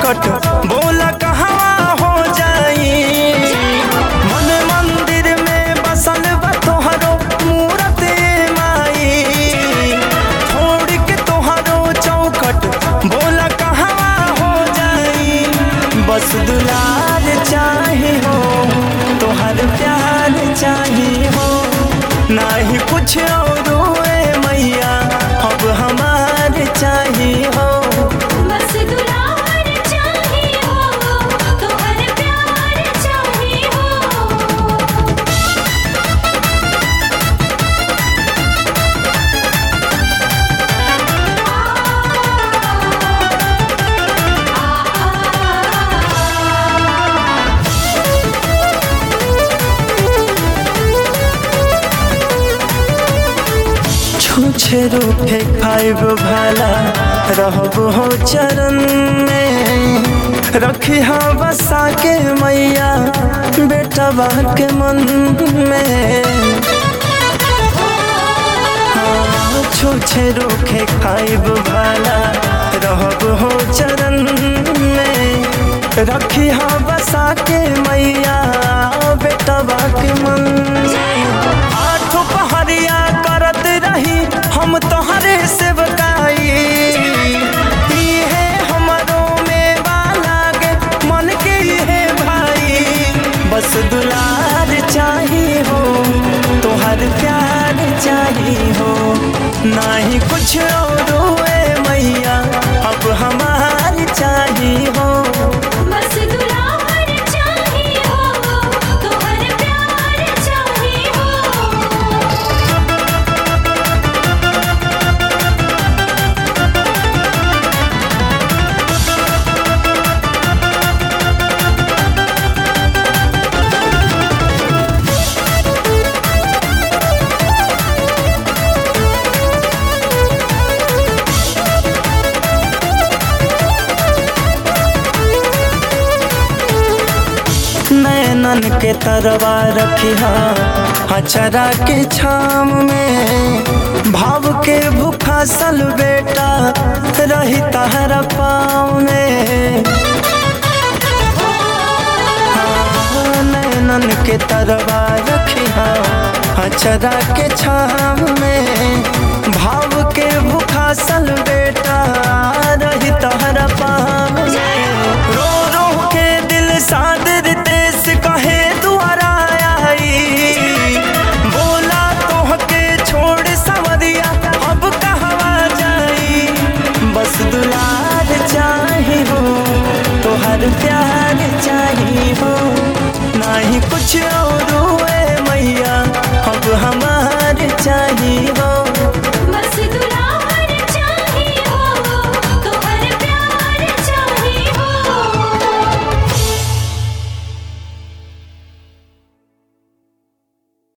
चौखट बोला कहवा हो जाई मन मंदिर में बसल बा तोहरो मूरत माई छोड़ के तोहरो चौखट बोला कहवा हो जाई बस दुलार चाहे हो तोहर प्यार चाहे हो नाही कुछ और ए मैया अब हमार चाहे हो बस दुलार चाही हो तोहर प्यार चाही हो छूछे रूठे खाइब भला रहब हो चरण में रखी हा बसा के मैया बेटा के मन में हाँ, छूछे रूखे खाइब भला रहब हो चरण में रखी हा बसा के मैया बेटा के मन में आठ पहरिया करत रही हम तोहरे सेवकाई इहे हमरो में लागे मन के इहे भाई बस दुलार चाही हो तोहर प्यार चाही हो नाही कुछ और ए मैया अब हमार चाही हो बस दुलार चाही हो तोहर प्यार चाही हो नैनन के तरवा रखिया अचरा के छाम में भाव के भूखा सल बेटा रही तहरा पाँव में हाँ, नैनन के तरवा रखिया अचरा के छाम में